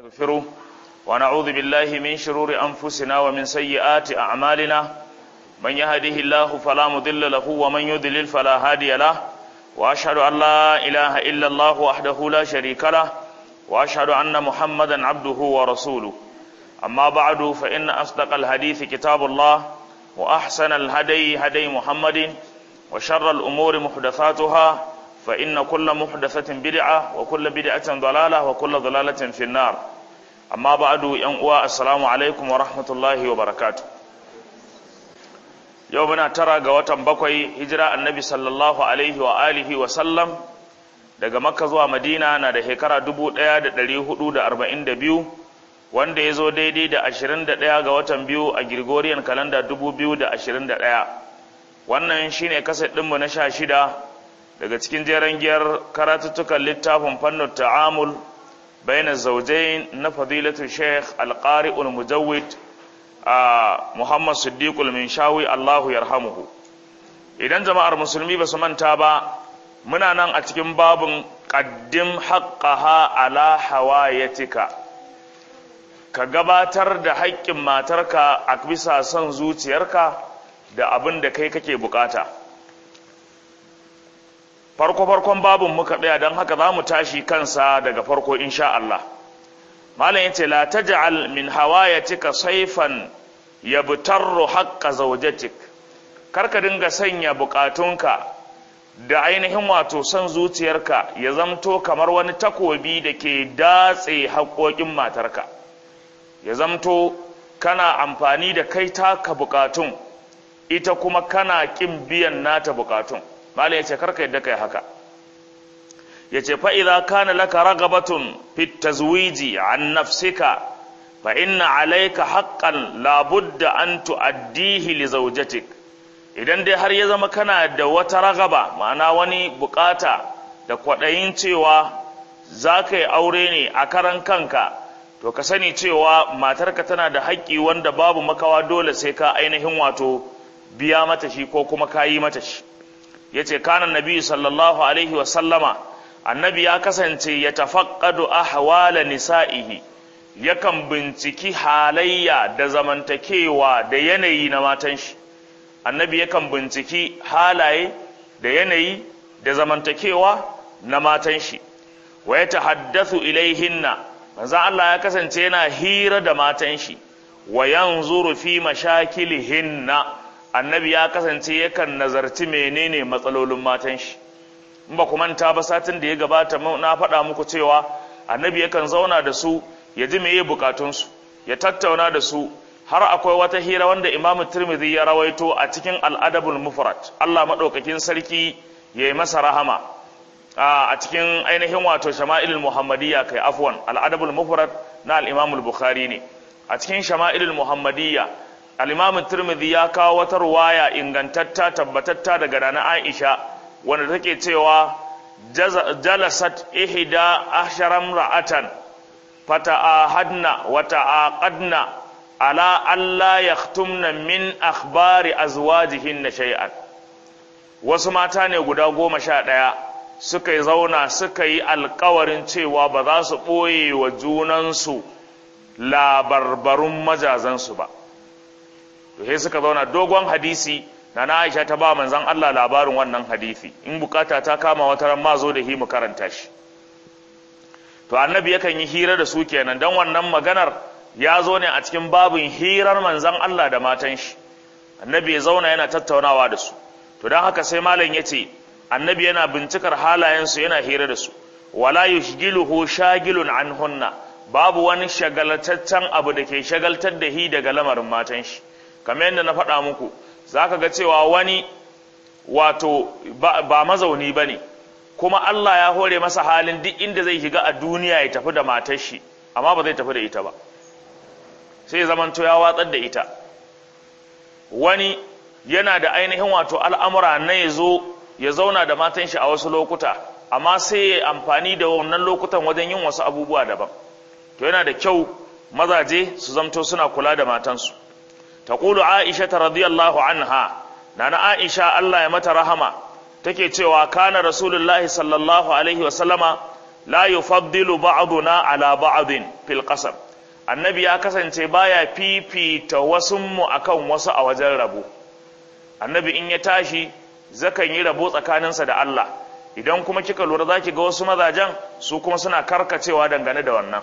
ونستغفره ونعوذ بالله من شرور أنفسنا ومن سيئات أعمالنا من يهده الله فلا مضل له ومن يضلل فلا هادي له وأشهد أن لا إله إلا الله وحده لا شريك له وأشهد أن محمدا عبده ورسوله أما بعد فإن أصدق الحديث كتاب الله وأحسن الهدي هدي محمد وشر الأمور محدثاتها فإن كل محدثة بدعة وكل بدعة ضلالة وكل ضلالة في النار أما بعد ينقوى السلام عليكم ورحمة الله وبركاته يومنا ترى قوة بقوي هجرة النبي صلى الله عليه وآله وسلم daga makka zuwa madina na da shekara 1442 wanda ya zo daidai da 21 ga watan biyu a Gregorian kalanda 2021 wannan shine kaset ɗinmu na sha shida daga cikin jeren giyar karatuttukan littafin fannin ta'amul bayan zaujain na fadilatu sheikh alƙari'ul mujawid a muhammad siddiqul minshawi allahu yarhamuhu idan jama'ar musulmi ba su manta ba muna nan a cikin babin ƙaddim haƙƙaha ala hawayatika ka gabatar da haƙƙin matarka a bisa son zuciyarka da abin da kai kake bukata farko-farkon babin muka ɗaya don haka za mu tashi kansa daga farko insha Allah malam yace la taj'al min hawayatika sayfan yabtarru haqqa zawjatik karka dinga sanya bukatunka da ainihin wato son zuciyarka ya zamto kamar wani takobi da ke datse haƙoƙin matarka ya zamto kana amfani da kai taka bukatun ita kuma kana ƙin biyan nata bukatun malam yace karka yadda kai haka yace fa idza kana laka ragabatun fit tazwiji an nafsika fa inna alayka haqqan la budda an tuaddihi li zawjatik idan dai har ya zama kana da wata ragaba ma'ana wani bukata da kwadayin cewa za ka yi aure ne a karan kanka to ka sani cewa matarka tana da haƙƙi wanda babu makawa dole sai ka ainihin wato biya mata shi ko kuma ka yi mata shi ya ce kanan nabi sallallahu alaihi wasallama annabi ya kasance ya tafaqqadu ahwala nisa'ihi yakan binciki halayya da zamantakewa da yanayi na matan shi annabi yakan binciki halaye da yanayi da zamantakewa na matan shi wa ya tahaddathu ilaihinna manzo Allah ya kasance yana hira da matan shi wa yanzuru fi mashakilihinna annabi ya kasance yakan nazarci menene matsalolin matan shi in ba ku manta ba satin da ya gabata na faɗa muku cewa annabi yakan zauna da su ya ji meye bukatunsu ya tattauna da su har akwai wata hira wanda imamu tirmidhi ya rawaito a cikin al'adabul mufrad Allah maɗaukakin sarki ya yi masa rahama a cikin ainihin wato shama'ilul muhammadiyya kai afwan al'adabul mufrad na al-imamul bukhari ne a cikin shama'ilul muhammadiyya al-imam tirmidhi ya kawo wata ruwaya ingantatta tabbatatta daga rana aisha wanda take cewa jalasat ihda ahsharam ra'atan fata'ahadna wa ta'aqadna ala alla yaktumna min akhbari azwajihinna shay'an wasu mata ne guda goma sha ɗaya suka yi zauna suka yi alkawarin cewa ba za su ɓoye wa junansu labarbarun majazansu ba sai suka zauna dogon hadisi na na aisha ta ba manzan Allah labarin wannan hadisi in bukata ta kama wata ran ma zo da hi mu karanta shi to annabi yakan yi hira da su kenan dan wannan maganar ya zo ne a cikin babin hirar manzan Allah da matan shi annabi ya zauna yana tattaunawa da su to dan haka sai malam yace annabi yana bincikar halayensu yana hira da su wala yushgiluhu shagilun anhunna babu wani shagaltaccen abu da ke shagaltar da hi daga lamarin matan shi kamar yadda na faɗa muku za ka ga cewa wani wato ba mazauni ba ne kuma Allah ya hore masa halin duk inda zai shiga a duniya ya tafi da matar shi amma ba zai tafi da ita ba sai zamanto ya watsar da ita wani yana da ainihin wato al'amura na ya zo ya zauna da matan shi a wasu lokuta amma sai ya amfani da wannan lokutan wajen yin wasu abubuwa daban to yana da kyau mazaje su zamto suna kula da matansu taqulu aisha radiyallahu anha nana aisha Allah ya mata rahama take cewa kana rasulullahi sallallahu alaihi wa sallama la yufaddilu ba'duna ala ba'din fil qasam annabi ya kasance baya fifita wasu mu akan wasu a wajen rabo annabi in ya tashi zakan yi rabo tsakaninsa da Allah idan kuma kika lura zaki ga wasu mazajen su kuma suna karkacewa dangane da wannan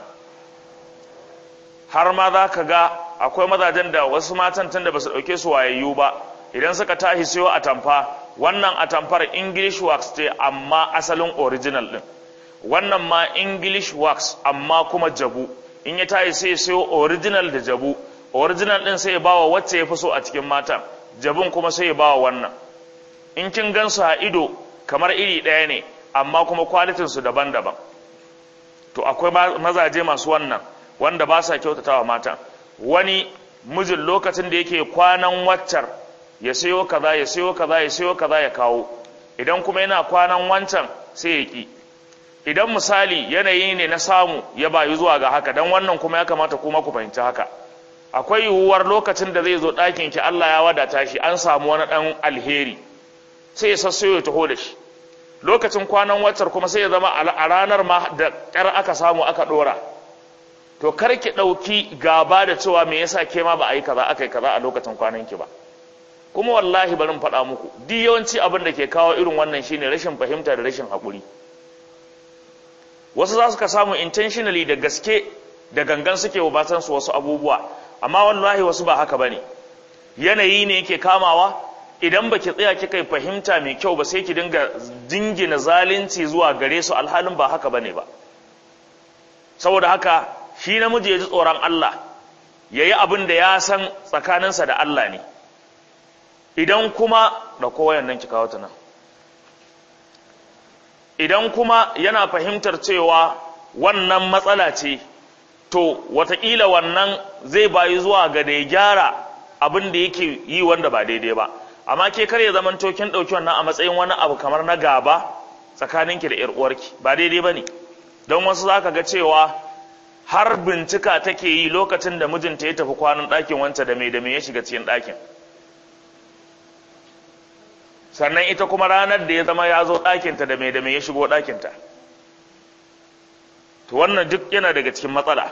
har ma za ka ga akwai mazajen da wasu matan tun da ba su ɗauke su wayayyu ba idan suka tashi siyo atamfa wannan atamfar english wax ce amma asalin original ɗin wannan ma english wax amma kuma jabu in ya tashi sai siyo original da jabu original ɗin sai ya bawa wacce ya fi so a cikin matan jabun kuma sai ya bawa wannan in kin gan su a ido kamar iri ɗaya ne amma kuma kwalitinsu daban-daban to akwai mazaje masu wannan wanda ba sa kyautatawa matan wani mijin lokacin da yake kwanan waccar ya sayo kaza ya sayo kaza ya sayo kaza ya kawo idan kuma yana kwanan wancan sai ya ki idan misali yanayi ne na samu ya bayu zuwa ga haka dan wannan kuma ya kamata kuma ku fahimci haka akwai yiwuwar lokacin da zai zo ɗakin ki Allah ya wadata shi an samu wani ɗan alheri sai ya sassayo ya taho da shi lokacin kwanan waccar kuma sai ya zama a ranar ma da ƙyar aka samu aka ɗora to kar ki ɗauki gaba da cewa me yasa ke ma ba a yi kaza aka yi kaza a lokacin kwanan ki ba kuma wallahi barin faɗa muku duk yawanci abin da ke kawo irin wannan shine rashin fahimta da rashin haƙuri wasu za su ka samu intentionally da gaske da gangan suke wa su wasu abubuwa amma wallahi wasu ba haka bane yanayi ne yake kamawa idan baki tsaya kika yi fahimta mai kyau ba sai ki dinga jingina zalunci zuwa gare su alhalin ba haka bane ba saboda haka shi namiji ya ji tsoron Allah ya yi abin da ya san tsakaninsa da Allah ne idan kuma da kowayen nan kika wata nan idan kuma yana fahimtar cewa wannan matsala ce to watakila wannan zai bayi zuwa ga da ya gyara abin da yake yi wanda ba daidai ba amma ke kar ya zaman tokin ɗauki wannan a matsayin wani abu kamar na gaba tsakaninki da 'yar uwarki ba daidai ba ne don wasu za ka ga cewa har bincika take yi lokacin da mijinta ya tafi kwanan ɗakin wanta da mai da mai ya shiga cikin ɗakin sannan ita kuma ranar da ya zama ya zo ɗakinta da mai da mai ya shigo ɗakinta to wannan duk yana daga cikin matsala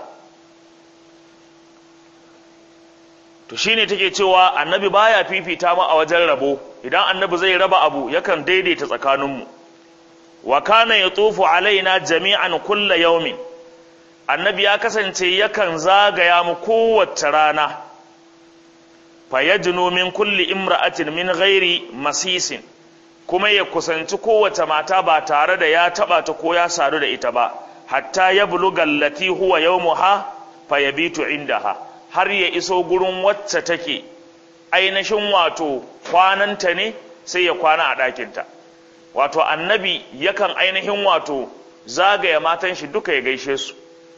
to shine take cewa annabi baya fifita mu a wajen rabo idan annabi zai raba abu yakan daidaita tsakaninmu wa kana yatufu alaina jami'an kulla yaumin annabi ya kasance yakan zagaya mu kowace rana fa yajnu min kulli imra'atin min ghairi masisin kuma ya kusanci kowace mata ba tare da ya taba ta ko ya sadu da ita ba hatta ya buluga allati huwa yawmuha fa yabitu indaha har ya iso gurin wacce take ainihin wato kwananta ne sai ya kwana a ɗakinta wato annabi yakan ainihin wato zagaya matan shi duka ya gaishe su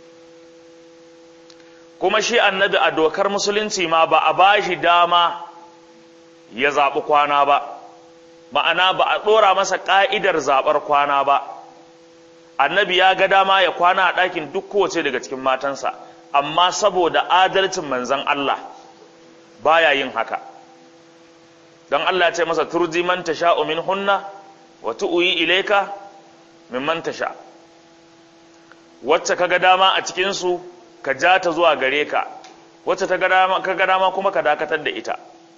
kuma shi annabi a dokar musulunci ma ba a ba shi dama ya zaɓi kwana ba ma'ana ba a ɗora masa ƙa'idar zaɓar kwana ba annabi ya ga dama ya kwana a ɗakin duk kowace daga cikin matansa amma saboda adalcin manzan Allah baya yin haka don Allah ya ce masa turji man tasha'u min hunna wa tu'yi ilayka mimman tasha wacce kaga dama a cikin su ka ja ta zuwa gare ka wacce ta kaga dama kuma ka dakatar da ita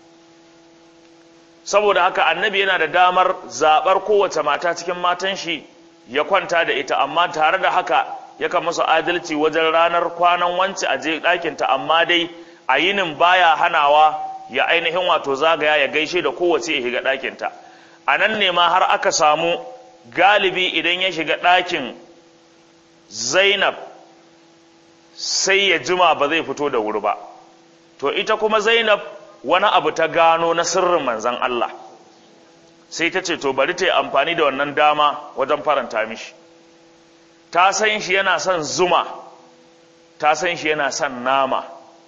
saboda haka annabi yana da damar zabar kowace mata cikin matan shi ya kwanta da ita amma tare da haka yakan masa adalci wajen ranar kwanan wance a je ɗakinta amma dai a yinin baya hanawa ya ainihin wato zagaya ya gaishe da kowace ya shiga ɗakinta a nan ne ma har aka samu galibi idan ya shiga ɗakin zainab sai ya jima ba zai fito da wuri ba to ita kuma zainab wani abu ta gano na sirrin manzan Allah sai ta ce to bari ta yi amfani da wannan dama wajen faranta mishi ta san shi yana son zuma ta san shi yana son nama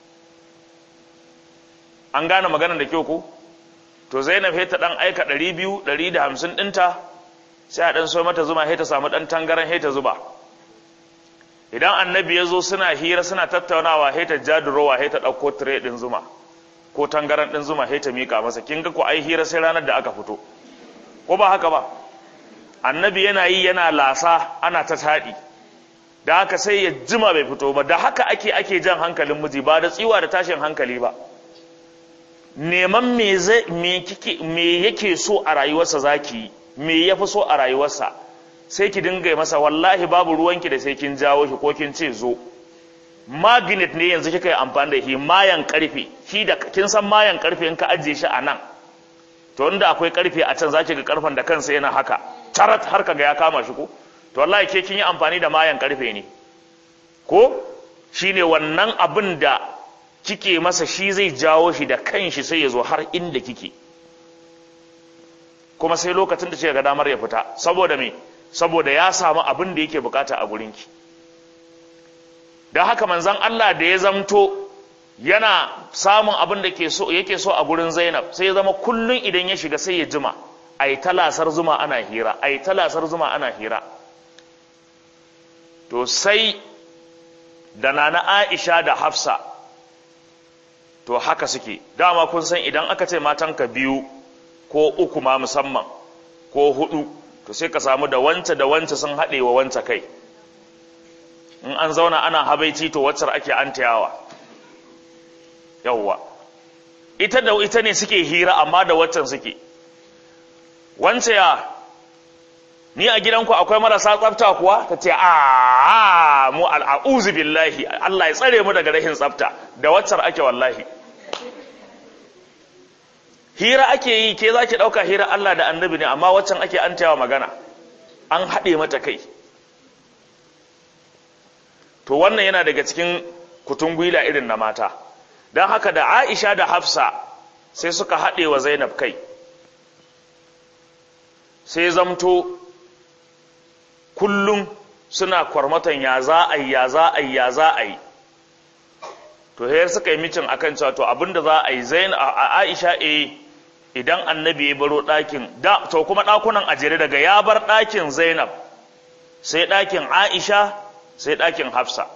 an gane maganar da kyau ko to zainab sai ta dan aika 200 150 dinta sai a dan so mata zuma sai ta samu dan tangaran sai ta zuba idan annabi ya zo suna hira suna tattaunawa sai ta jadurowa sai ta dauko tire din zuma ko tangaran din zuma sai ta mika masa kin ga ko ai hira sai ranar da aka fito ko ba haka ba annabi yana yi yana lasa ana ta taɗi da haka sai ya jima bai fito ba da haka ake ake jan hankalin miji ba da tsiwa da tashin hankali ba neman me zai me kike me yake so a rayuwarsa zaki me yafi so a rayuwarsa sai ki dinga masa wallahi babu ruwanki da sai kin jawo shi ko kin ce zo magnet ne yanzu kika yi amfani da shi mayan karfe shi da kin san mayan karfe in ka ajiye shi a nan to inda akwai karfe a can zaki ga karfen da kansa yana haka tarat har kaga ya kama shi ko to wallahi ke kin yi amfani da mayan karfe ne ko shine wannan abin da kike masa shi zai jawo shi da kanshi sai ya zo har inda kike kuma sai lokacin da ga damar ya fita saboda me saboda ya samu abin da yake bukata a gurinki don haka manzon Allah da ya zamto yana samun abin da ke so yake so a gurin Zainab sai ya zama kullun idan ya shiga sai ya jima ai talasar zuma ana hira ai talasar zuma ana hira to sai da nana Aisha da Hafsa to haka suke dama kun san idan aka ce matanka biyu ko uku ma musamman ko hudu to sai ka samu da wance da wance sun haɗe wa wance kai in an zauna ana habaici to waccar ake antayawa yawwa ita da ita ne suke hira amma da waccan suke wance ya ni a gidanku akwai marasa tsafta kuwa ta ce a mu al'auzu billahi Allah ya tsare mu daga rashin tsafta da waccar ake wallahi hira ake yi ke za ki ɗauka hira Allah da annabi ne amma waccan ake an magana an haɗe mata kai to wannan yana daga cikin kutungwila irin na mata don haka da aisha da hafsa sai suka haɗe wa zainab kai sai zamto kullum suna kwarmatan ya za a yi ya za a yi ya za a yi to hayar suka yi micin akan cewa to abinda za a yi zain a aisha e idan annabi ya baro ɗakin da to kuma ɗakunan a jere daga ya bar ɗakin zainab sai ɗakin aisha sai ɗakin hafsa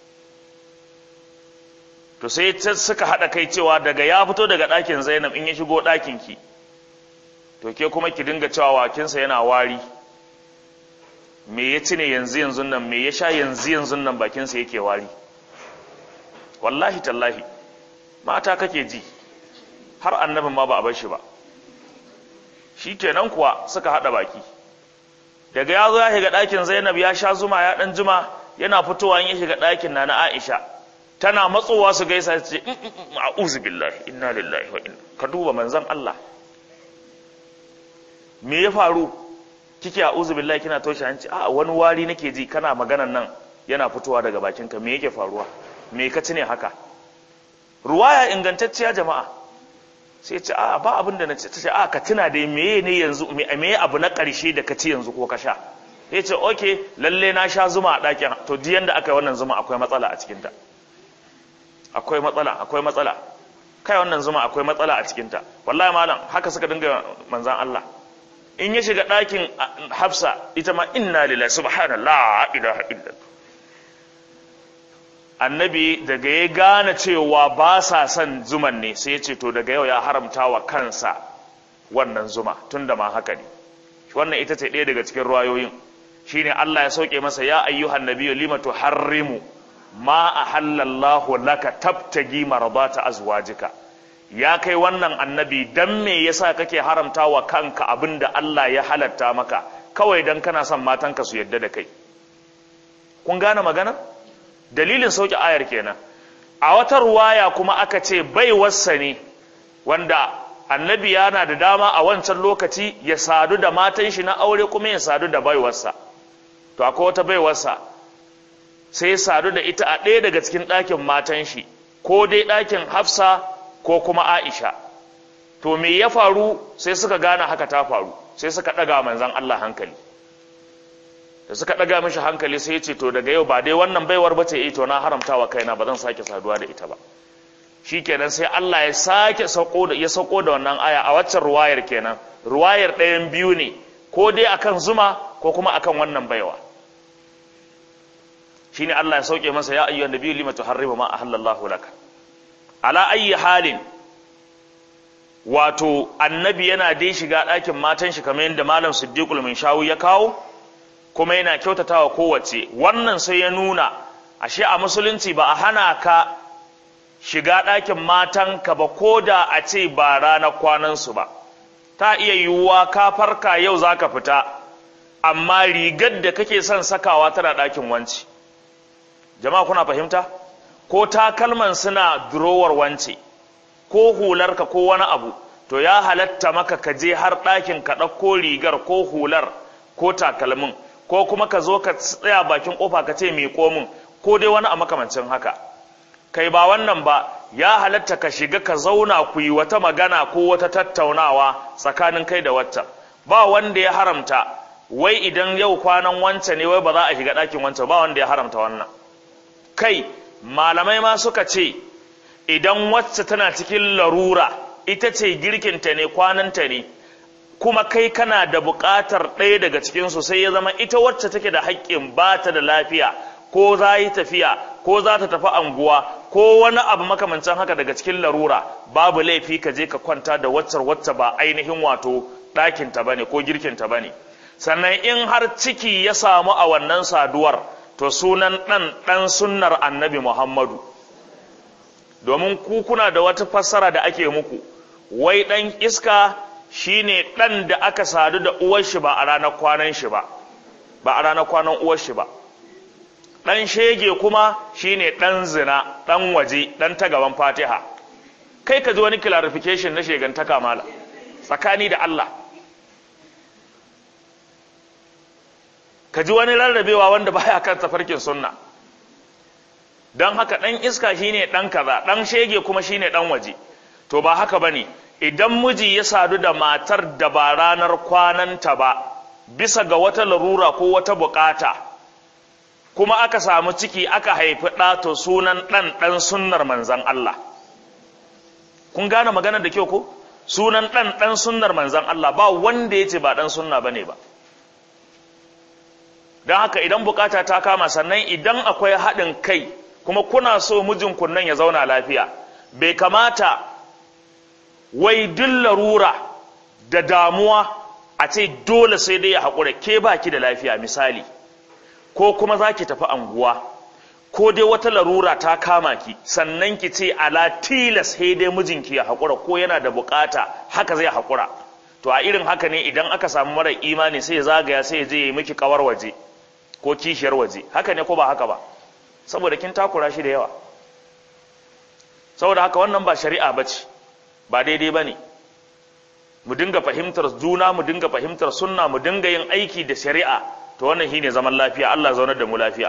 to sai suka haɗa kai cewa daga ya fito daga ɗakin zainab in ya shigo ɗakin ki to ke kuma ki dinga cewa wakinsa yana wari me ya ci ne yanzu yanzu nan me ya sha yanzu yanzu nan bakinsa yake wari wallahi tallahi mata kake ji har annabin ma ba a bar shi ba shi kenan kuwa suka haɗa baki daga ya zo ya shiga ɗakin zainab ya sha zuma ya ɗan juma yana fitowa ya shiga ɗakin na na aisha tana matsowa su gaisa su ce a'udhu billahi inna lillahi wa inna ka duba manzon Allah me ya faru kike a'udhu billahi kina toshe hanci a wani wari nake ji kana maganan nan yana fitowa daga bakinka me yake faruwa me ka ci ne haka ruwaya ingantacciya jama'a sai ce a ba abin da na ce ce a ka tuna dai meye ne yanzu me abu na ƙarshe da ka ci yanzu ko ka sha ya ce oke lalle na sha zuma a ɗakin to diyan da aka yi wannan zuma akwai matsala a cikinta akwai matsala akwai matsala kai wannan zuma akwai matsala a cikinta wallahi malam haka suka dinga manzan Allah in ya shiga ɗakin hafsa ita ma inna lillahi subhanallah ilaha illallah annabi daga ya gane cewa ba sa son zuman ne sai ya ce to daga yau ya haramta wa kansa wannan zuma tun da ma haka ne wannan ita ce ɗaya daga cikin ruwayoyin shine Allah ya sauke masa ya ayyuhan nabiyyu lima tuharrimu ma ahallallahu laka tabtagi maradata azwajika ya kai wannan annabi dan me yasa kake haramta wa kanka abinda Allah ya halatta maka kawai dan kana son matanka su yadda da kai kun gane magana dalilin sauke ayar kenan a wata ruwaya kuma aka ce baiwarsa ne wanda annabi yana da dama a wancan lokaci ya sadu da matan shi na aure kuma ya sadu da baiwarsa to akwai wata baiwarsa sai ya sadu da ita a ɗaya daga cikin ɗakin matan shi ko dai ɗakin hafsa ko kuma aisha to me ya faru sai suka gane haka ta faru sai suka ɗaga manzan Allah hankali da suka ɗaga mishi hankali sai ya ce to daga yau ba dai wannan baiwar ba ce to na haramta wa kaina ba zan sake saduwa da ita ba shikenan sai Allah ya sake sauko da ya sauko da wannan aya a waccan ruwayar kenan ruwayar ɗayan biyu ne ko dai akan zuma ko kuma akan wannan baiwa shine Allah ya sauke masa ya ayyuhan nabiyyu lima tuharrimu ma ahallallahu laka ala ayyi halin wato annabi yana dai shiga ɗakin matan shi kamar yadda malam siddiqul shawu ya kawo kuma yana kyautatawa kowace wannan sai ya nuna ashe a musulunci ba a hana ka shiga ɗakin matanka ba ko da a ce ba ranar kwanansu ba ta iya yiwuwa ka farka yau za ka fita amma rigar da kake son sakawa tana ɗakin wanci jama'a kuna fahimta ko takalman suna durowar wance ko hularka ko wani abu to ya halatta maka ka je har ɗakin ka ɗauko rigar ko hular ko takalmin ko kuma ka zo ka tsaya bakin ƙofa ka ce miƙo min ko dai wani a makamancin haka kai ba wannan ba ya halatta ka shiga ka zauna ku yi wata magana ko wata tattaunawa tsakanin kai da wata ba wanda ya haramta wai idan yau kwanan wance ne wai ba za a shiga ɗakin wance ba wanda ya haramta wannan kai malamai ma suka ce idan wacce tana cikin larura ita ce girkinta ne kwananta ne kuma kai kana da buƙatar ɗaya daga cikinsu sai ya zama ita wacce take da haƙƙin ba ta da lafiya ko za yi tafiya ko za ta tafi anguwa ko wani abu makamancin haka daga cikin larura babu laifi ka je ka kwanta da waccar wacce ba ainihin wato ɗakinta ba ne ko girkinta ba ne sannan in har ciki ya samu a wannan saduwar to sunan ɗan ɗan sunnar annabi muhammadu domin ku kuna da wata fassara da ake muku wai ɗan iska shine ɗan da aka sadu da uwar shi ba a ranar kwanan shi ba ba a ranar kwanan uwar shi ba ɗan shege kuma shine ɗan zina ɗan waje ɗan ta gaban fatiha kai ka ji wani clarification na shegantaka mala tsakani da Allah ka ji wani rarrabewa wanda baya kan tafarkin sunna don haka ɗan iska shine ɗan kaza ɗan shege kuma shine ɗan waje to ba haka bane idan miji ya sadu da matar da ba ranar kwananta ba bisa ga wata larura ko wata bukata kuma aka samu ciki aka haifi ɗa to sunan ɗan ɗan sunnar manzan Allah kun gane maganar da kyau ko sunan ɗan ɗan sunnar manzan Allah ba wanda ya ce ba ɗan sunna bane ba don haka idan bukata ta kama sannan idan akwai haɗin kai kuma kuna so mijin nan ya zauna lafiya bai kamata wai duk larura da damuwa a ce dole sai dai ya haƙura ke baki da lafiya misali ko kuma za ki tafi anguwa ko dai wata larura ta kama ki sannan ki ce ala tilas sai dai mijinki ya haƙura ko yana da bukata haka zai haƙura to a irin haka ne idan aka samu mara imani sai ya zagaya sai ya je ya yi miki kawar waje ko kishiyar waje haka ne ko ba haka ba saboda kin takura shi da yawa saboda haka wannan ba shari'a ba ce ba daidai ba ne mu dinga fahimtar juna mu dinga fahimtar sunna mu dinga yin aiki da shari'a to wannan shine zaman lafiya Allah zaunar da mu lafiya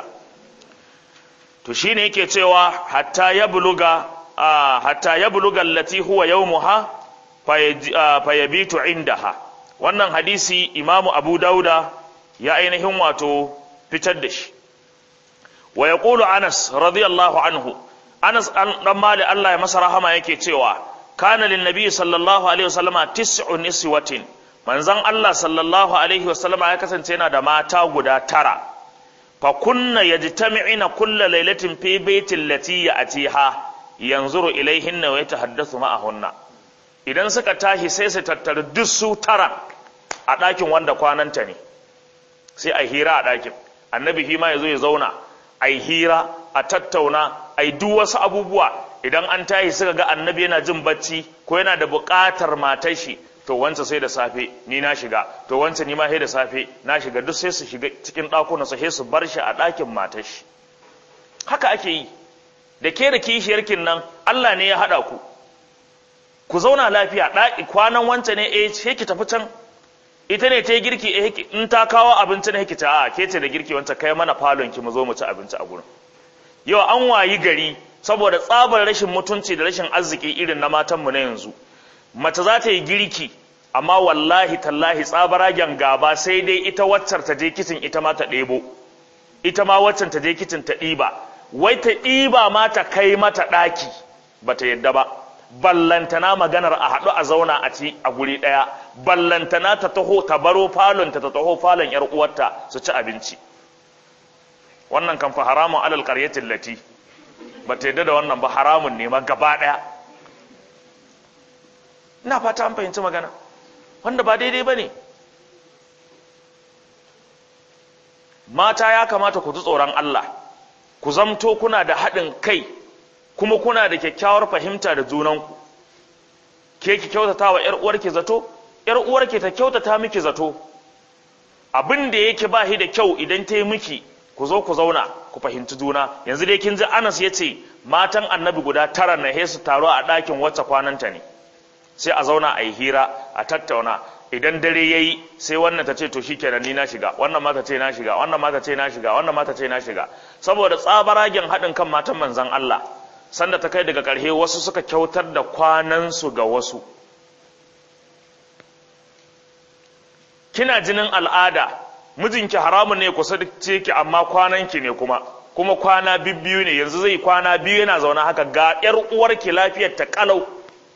to shine yake cewa hatta ya buluga hatta ya buluga allati huwa yawmuha fayabitu indaha wannan hadisi imamu abu dauda ya ainihin wato fitar da shi wa yaqulu anas radiyallahu anhu anas dan mali Allah ya masa rahama yake cewa kana lin nabi sallallahu alaihi wasallama tis'u niswatin manzon Allah sallallahu alaihi wasallama ya kasance yana da mata guda tara fa kunna yajtami'ina kulla lailatin fi baitin lati ya'tiha yanzuru ilaihinna wa yatahaddathu ma'ahunna idan suka tashi sai su tattara duk su tara a ɗakin wanda kwananta ne sai a hira a ɗakin annabi hima ya zo ya zauna a hira a tattauna a yi duk wasu abubuwa idan an tashi suka ga annabi yana jin bacci ko yana da buƙatar matar shi to wance sai da safe ni na shiga to wance ni ma sai da safe na shiga duk sai su shiga cikin ɗakuna su sai su bar shi a ɗakin matar shi haka ake yi da ke da kishiyarkin nan Allah ne ya haɗa ku ku zauna lafiya ɗaki kwanan wance ne eh sai ki tafi can ita ne ta yi girki eh in ta kawo abinci ne ki ta a ke ce da girki wance kai mana falon ki mu zo mu ci abinci a gurin yau an wayi gari saboda tsabar rashin mutunci da rashin arziki irin na matanmu na yanzu mace za ta yi girki amma wallahi tallahi tsabaragen gaba sai dai ita waccar ta je kicin ita ma ta ɗebo ita ma waccan ta je kicin ta ɗiba wai ta ɗiba ma ta kai mata ɗaki ba ta yadda ba ballantana maganar a haɗu a zauna a ci a guri ɗaya ballantana ta taho ta baro falon ta taho falon yar uwarta su ci abinci wannan kan fa haramun alal qaryatin lati ba ta yadda da wannan ba haramun ne ma gaba ɗaya ina fata an fahimci magana wanda ba daidai ba ne mata ya kamata ku ji tsoron Allah ku zamto kuna da haɗin kai kuma kuna da kyakkyawar fahimta da junanku ke ki kyautata wa 'yar uwarki zato 'yar uwarki ta kyautata miki zato abin da yake ba shi da kyau idan ta yi miki ku zo ku zauna ku fahimci juna yanzu dai kin ji Anas ya ce matan annabi guda tara na he su taro a ɗakin wacce kwananta ne sai a zauna a yi hira a tattauna idan dare ya yi sai wannan ta ce to shi kenan ni na shiga wannan ma ta ce na shiga wannan ma ta ce na shiga wannan ma ta ce na shiga saboda tsabaragen haɗin kan matan manzan Allah sanda ta kai daga ƙarshe wasu suka kyautar da kwanansu ga wasu kina jinin al'ada mijinki haramun ne kusa ce ki amma kwananki ne kuma kuma kwana biyu ne yanzu zai kwana biyu yana zaune haka ga ƴar uwarki lafiyar ta kalau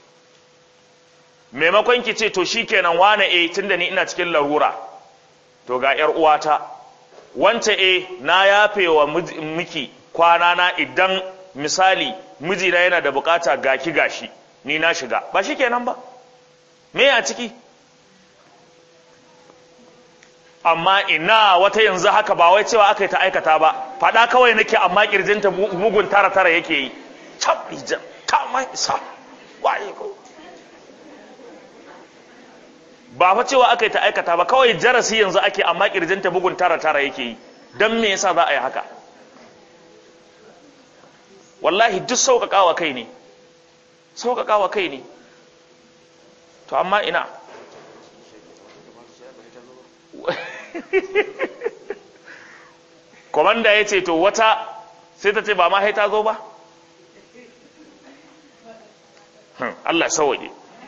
maimakon ki ce to shikenan wane eh tunda ni ina cikin larura to ga ƴar uwata wance eh na yafe wa miki kwana na idan misali mijina yana da bukata gaki gashi ni na shiga ba shikenan ba me a ciki amma ina wata yanzu haka ba wai cewa aka yi ta aikata ba faɗa kawai nake amma kirjinta bugun tara tara yake yi tabbijan ta mai sa waye ko ba fa cewa aka yi ta aikata ba kawai jarasi yanzu ake amma kirjinta bugun tara tara yake yi dan me yasa za a yi haka wallahi duk sauƙaƙawa kai ne sauƙaƙawa kai ne to amma ina komanda ya ce to wata sai ta ce ba ma ta zo ba Allah ya sawaye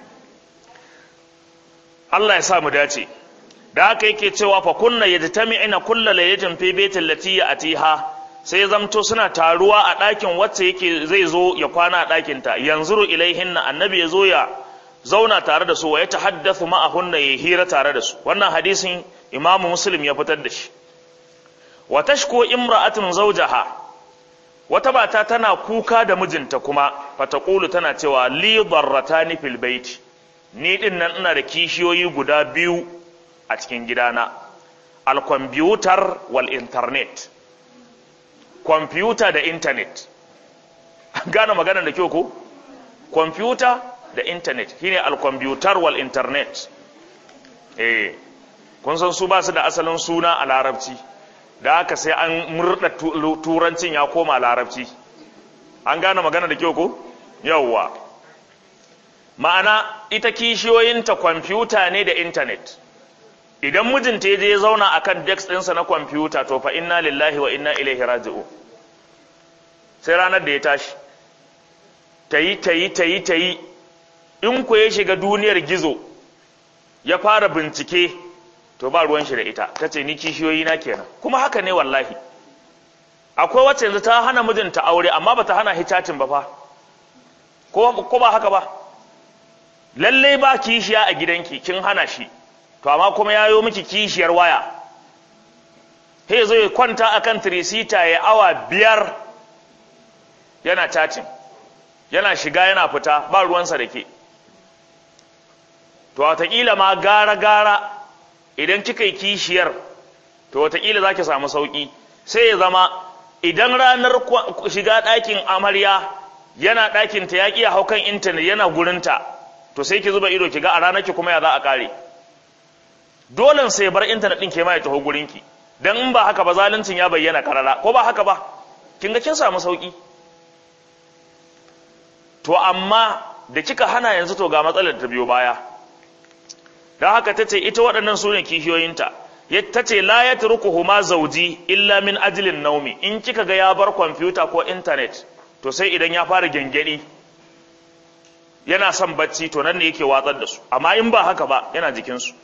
Allah ya sa mu dace da haka yake cewa fa kunna yajtami'ina kulla laylatin fi baitil lati atiha sai zamto suna taruwa a ɗakin wacce yake zai zo ya kwana a ɗakin ta yanzuru ilaihinna annabi ya zo ya zauna tare da su wa ya tahaddathu ma'ahunna ya hira tare da su wannan hadisin imamu muslim ya fitar da shi wa tashku imra'atun zawjaha wata mata tana kuka da mijinta kuma fataqulu tana cewa li darratani fil bait ni din nan ina da kishiyoyi guda biyu a cikin gidana al computer wal internet computer da internet gane magana da kyau ko computer da internet shine al computer wal internet eh kun san su ba su da asalin suna a larabci da haka sai an murda turancin ya koma larabci an gane magana da kyau ko yawwa ma'ana ita kishiyoyinta kwamfuta ne da intanet idan mijinta ya je ya zauna akan desk ɗinsa na kwamfuta to fa inna lillahi wa inna ilaihi raji'u sai ranar da ya tashi tayi tayi tayi tayi in ku ya shiga duniyar gizo ya fara bincike to ba ruwan shi da ita ta ce ni kishiyoyi na kenan kuma haka ne wallahi akwai wacce yanzu ta hana mijinta aure amma ba ta hana hitacin ba fa ko ba haka ba lalle ba kishiya a gidanki kin hana shi to amma kuma ya yo miki kishiyar waya he zo ya kwanta akan tirisita ya awa biyar yana cacin yana shiga yana fita ba ruwansa da ke to wataƙila ma gara-gara idan kika yi kishiyar to wataƙila za ki samu sauƙi sai ya zama idan ranar shiga ɗakin amarya yana ɗakin ta yaƙi a haukan intanet yana gurinta to sai ki zuba ido ki ga a ranar ki kuma ya za a ƙare dolen sai bar intanet ɗin ke ma ya taho gurinki dan in ba haka ba zaluncin ya bayyana karara ko ba haka ba kin ga kin samu sauƙi to amma da kika hana yanzu to ga matsalar ta biyo baya don haka ta ce ita waɗannan su ne kishiyoyinta ta ce la ya turkuhu ma zauji illa min ajilin naumi in kika ga ya bar kwamfuta ko intanet to sai idan ya fara gyangyaɗi yana son bacci to nan ne yake watsar da su amma in ba haka ba yana jikinsu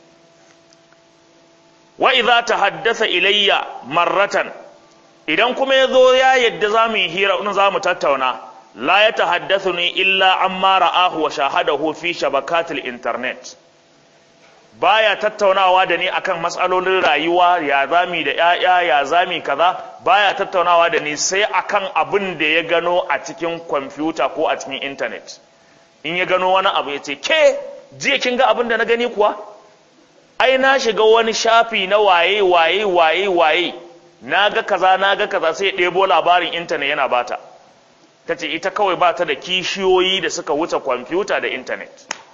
wa idza tahaddasa ilayya marratan idan kuma ya zo ya yadda za mu yi hira in za mu tattauna la ya tahaddathu ni illa amma ra'ahu wa shahadahu fi shabakatil internet baya tattaunawa da ni akan matsalolin rayuwa ya zami da ƴaƴa ya zami kaza baya tattaunawa da ni sai akan abin da ya gano a cikin kwamfuta ko a cikin intanet in ya gano wani abu ya ce ke jiya kin ga abin da na gani kuwa ai na shiga wani shafi na waye waye waye waye na ga kaza na ga kaza sai ɗebo labarin intanet yana bata ta ce ita kawai ba ta da kishiyoyi da suka wuce kwamfuta da intanet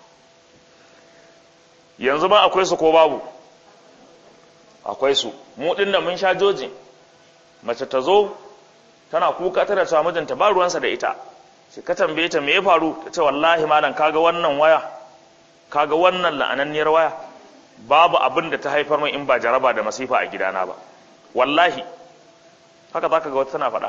yanzu ba akwai su ko babu akwai su mu ɗin da mun sha joji mace ta zo tana kuka tana cewa mijinta ba ruwansa da ita sai ka tambaye ta me ya faru ta ce wallahi malam kaga wannan waya kaga wannan la'ananniyar waya babu abin da ta haifar min in ba jaraba da masifa a gidana ba wallahi haka zaka ga wata tana faɗa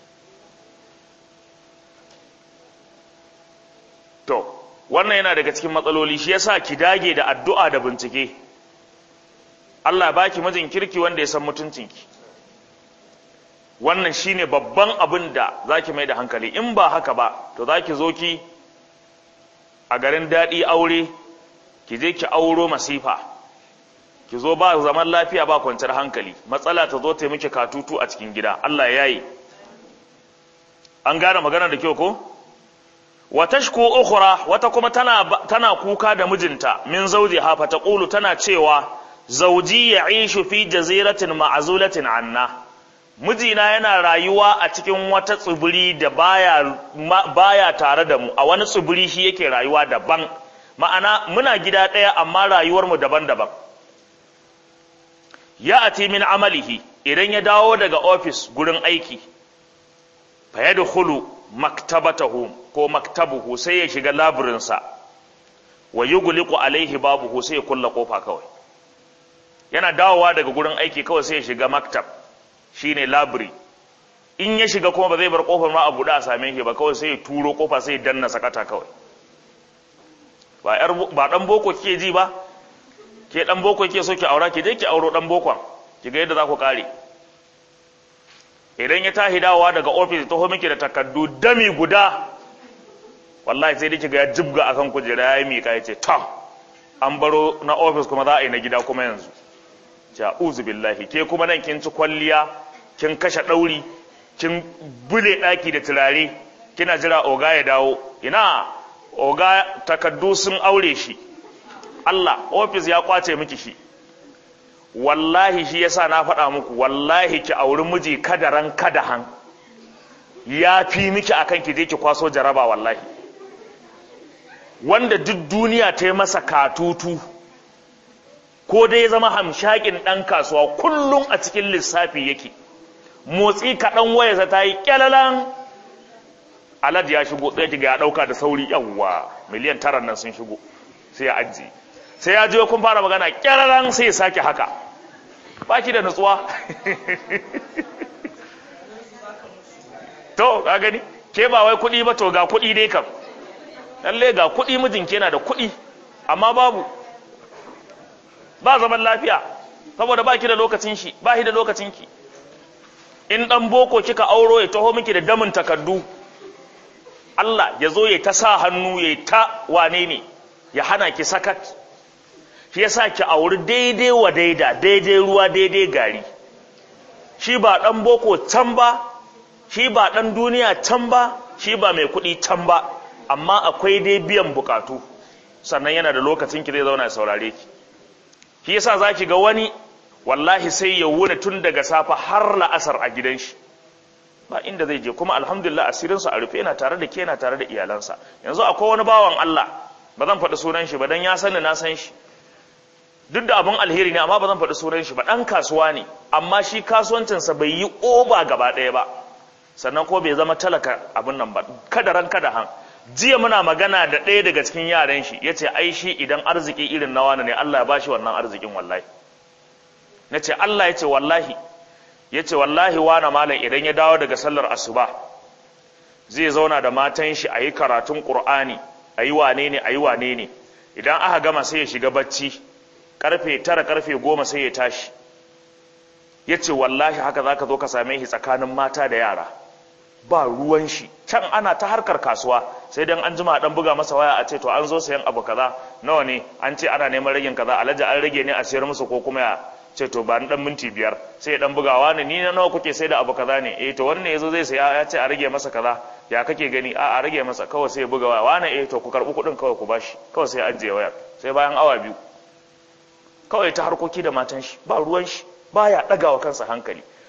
to wannan yana daga cikin matsaloli shi yasa ki dage da addu'a da bincike Allah baki mijin kirki wanda ya san mutuncinki wannan shine babban abin da zaki mai da hankali in ba haka ba to zaki zo ki a garin daɗi aure ki je ki auro masifa ki zo ba zaman lafiya ba kwanciyar hankali matsala ta zo ta miki katutu a cikin gida Allah ya yi an gane magana da kyau ko wa tashku ukhra wata kuma tana tana kuka da mijinta min zawjiha fa taqulu tana cewa zawji ya'ishu fi jaziratin ma'zulatin anna mijina yana rayuwa a cikin wata tsibiri da baya baya tare da mu a wani tsibiri shi yake rayuwa daban ma'ana muna gida ɗaya amma rayuwarmu daban-daban ya ati min amalihi idan ya dawo daga ofis gurin aiki fa ya dukulu maktabatahu ko maktabuhu sai ya shiga laburinsa wa yughliqu alaihi babuhu sai ya kulla kofa kawai yana dawowa daga gurin aiki kawai sai ya shiga maktab shine labiri in ya shiga kuma ba zai bar kofar ma a buɗe a same shi ba kawai sai ya turo kofa sai ya danna sakata kawai ba yar ba dan boko kike ji ba ke dan boko kike so ki aura ki je ki auro dan bokon ki ga yadda za ku kare idan ya tahi dawowa daga ofis taho miki da takaddu dami guda wallahi sai dai kiga ya jibga akan kujera yayi mika yace ta an baro na ofis kuma za a yi na gida kuma yanzu ja'uzu billahi ke kuma nan kin ci kwalliya kin kashe dauri kin bule daki da turare kina jira oga ya dawo ina oga takaddu sun aure shi Allah ofis ya kwace miki shi wallahi shi yasa na faɗa muku wallahi ki auri miji kadaran kadahan ya fi miki akan ki je ki kwaso jaraba wallahi wanda duk duniya ta yi masa katutu ko dai ya zama hamshakin ɗan kasuwa kullum a cikin lissafi yake motsi kaɗan wayarsa ta yi ƙyalalan alad ya shigo tsaye ki ga ya ɗauka da sauri yawwa miliyan tara nan sun shigo sai ya ajiye sai ya je kun fara magana ƙyalalan sai ya sake haka ba ki da nutsuwa to ka gani ke ba wai kuɗi ba to ga kuɗi dai kam lalle ga kuɗi mijinki yana da kuɗi amma babu ba zaman lafiya saboda ba ki da lokacin shi ba shi da lokacin ki in ɗan boko kika auro ya taho miki da damin takardu Allah ya zo ya ta sa hannu ya ta wane ne ya hana ki sakat shi yasa ki auri daidai wa daida daidai ruwa daidai gari shi ba ɗan boko can ba shi ba ɗan duniya can ba shi ba mai kuɗi can ba amma akwai dai biyan bukatu sannan yana da lokacin ki zai zauna ya saurare ki shi yasa zaki ga wani wallahi sai ya wuna tun daga safa har la'asar a gidan shi ba inda zai je kuma alhamdulillah asirin sa a rufe yana tare da ke yana tare da iyalansa yanzu akwai wani bawan Allah ba zan faɗi sunan shi ba dan ya sani na san shi duk da abin alheri ne amma ba zan faɗi sunan shi ba ɗan kasuwa ne amma shi kasuwancinsa bai yi oba gaba ɗaya ba sannan ko bai zama talaka abin nan ba kada ran kada han jiya muna magana da ɗaya daga cikin yaran shi ya ce ai shi idan arziki irin na wani ne Allah ya ba shi wannan arzikin wallahi na ce Allah ya ce wallahi ya ce wallahi wani malam idan ya dawo daga sallar asuba zai zauna da matan shi a yi karatun ƙur'ani a yi wane ne a yi wane ne idan aka gama sai ya shiga bacci karfe tara karfe goma sai ya tashi ya ce wallahi haka za ka zo ka same shi tsakanin mata da yara ba ruwan shi can ana ta harkar kasuwa sai dan an jima dan buga masa waya a ce to an zo sayan abu kaza nawa ne an ce ana neman ragin kaza alhaji an rage ne a siyar musu ko kuma ya ce to ba ni dan minti biyar sai ya dan bugawa ne ni na nawa kuke sai da abu kaza ne eh to wannan yazo zai saya ya ce a rage masa kaza ya kake gani a a rage masa kawai sai ya buga waya wani eh to ku karbi kuɗin kawai ku bashi kawai sai ya ajiye wayar sai bayan awa biyu kawai ta harkoki da matan shi ba ruwan shi baya ɗaga wa kansa hankali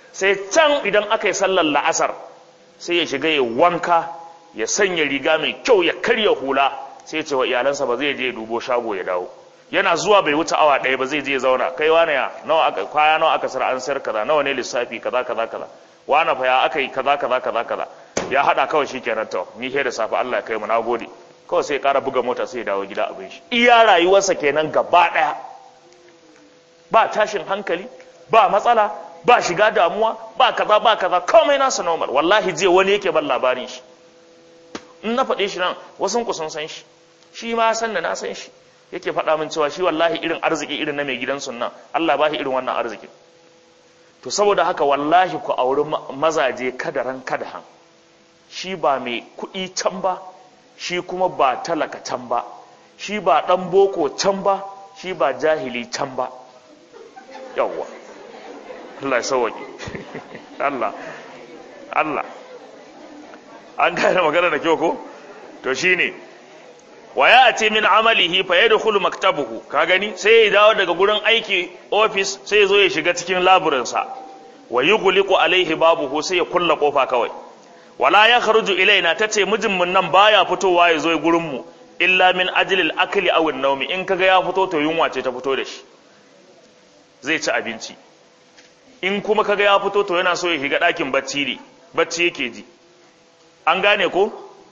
sai can idan aka yi sallar la'asar sai ya shiga ya wanka ya sanya riga mai kyau ya karya hula sai ya ce wa iyalansa ba zai je ya dubo shago ya dawo yana zuwa bai wuce awa ɗaya ba zai je ya zauna kai wane ya nawa aka kwaya nawa aka sar an sayar kaza nawa ne lissafi kaza kaza kaza wane fa ya aka yi kaza kaza kaza kaza ya hada kawai shikenan to ni ke da safe Allah ya kai mu nagode kawai sai ya kara buga mota sai ya dawo gida abin shi iya rayuwarsa kenan gaba ɗaya ba tashin hankali ba matsala ba shiga damuwa ba kaza ba kaza komai nasa normal wallahi jiya wani yake ban labarin shi in na faɗe shi nan wasu ku sun san shi shi ma san da na san shi yake faɗa min cewa shi wallahi irin arziki irin na mai gidan sunna Allah ba shi irin wannan arziki to saboda haka wallahi ku auri mazaje kadaran kadahan shi ba mai kuɗi can ba shi kuma ba talaka can ba shi ba ɗan boko can ba shi ba jahili can ba yawwa Allah ya sauwaƙe Allah Allah an gane magana da kyau ko to shine wa ya ati min amalihi fa yadkhulu maktabuhu ka gani sai ya dawo daga gurin aiki office sai ya zo ya shiga cikin laburin sa wa yughliqu alaihi babuhu sai ya kulla kofa kawai wala ya kharuju ilaina tace mijin mun nan baya fitowa ya zo gurin mu illa min ajli al-akli aw an-nawmi in kaga ya fito to yunwa ce ta fito da shi zai ci abinci in kuma kaga ya fito to yana so ya shiga ɗakin bacci ne bacci yake ji an gane ko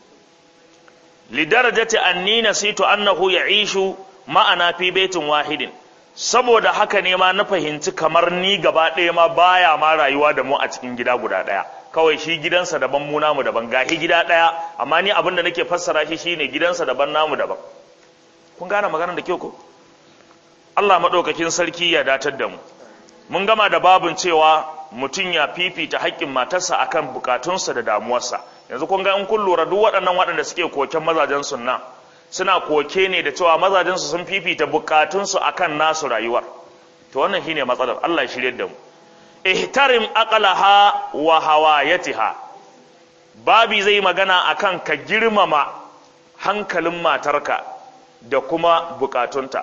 lidarajati anni nasitu annahu ya'ishu ma'ana fi baitin wahidin saboda haka ne ma na fahimci kamar ni gaba ɗaya ma baya ma rayuwa da mu a cikin gida guda ɗaya kawai shi gidansa daban mu namu daban gahi gida ɗaya amma ni abin da nake fassara shi shine gidansa daban namu daban kun gane maganar da kyau ko Allah maɗaukakin sarki ya datar da mu mun gama da babun cewa mutum ya fifita haƙƙin matarsa akan bukatunsa da damuwarsa yanzu kun ga in kun lura duk waɗannan waɗanda suke koken mazajen sunna suna koke ne da cewa mazajensu sun fifita bukatunsu akan nasu rayuwar to wannan shine matsalar Allah ya shirye da mu ihtarim aqlaha wa hawayatiha babi zai magana akan ka girmama hankalin matarka da kuma bukatunta